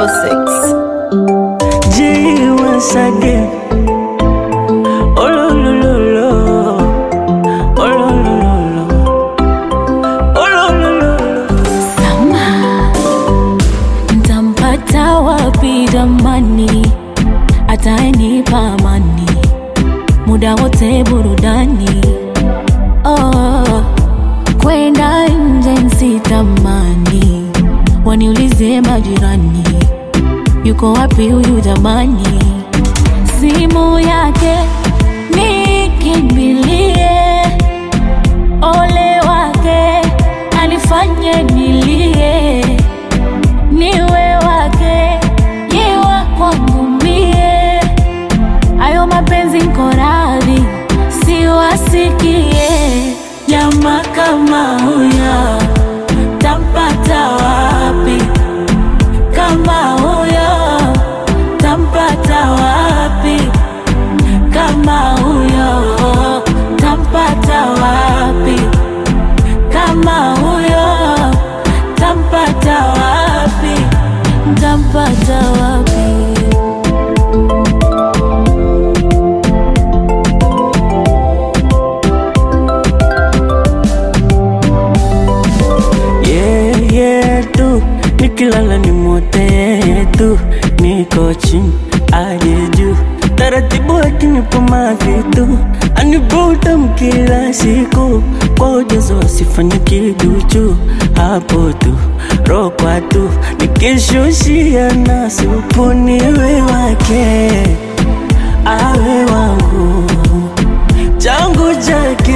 G once again. Oh lo lo lo lo. Oh lo lo lo lo. Oh lo lo lo lo. Sama, ntampata wapi jamani? Atanipa amani muda wote burudani. Oh, kwenda nje nsitamani, waniulize majirani, yuko wapi huyu jamani? Simu yake nikimbilie ole wake anifanye nilie, niwe wake yewa kwangu mie, ayo mapenzi nko radhi siwasikie. Jamaa kama huyo tampata wapi? Kama huyo tampata wapi? Kama huyo tampata wapi? Kama huyo tampata wapi? Tampata wapi? Yeah, yeah, tu nikilala ni mote tu, niko chini aje juu, taratibu akinipa mavitu anivuta mkila siku kwa ujazo asifanye kiduchu, hapo tu rokwa tu nikishushia na supu niwe wake awe wangu changu chake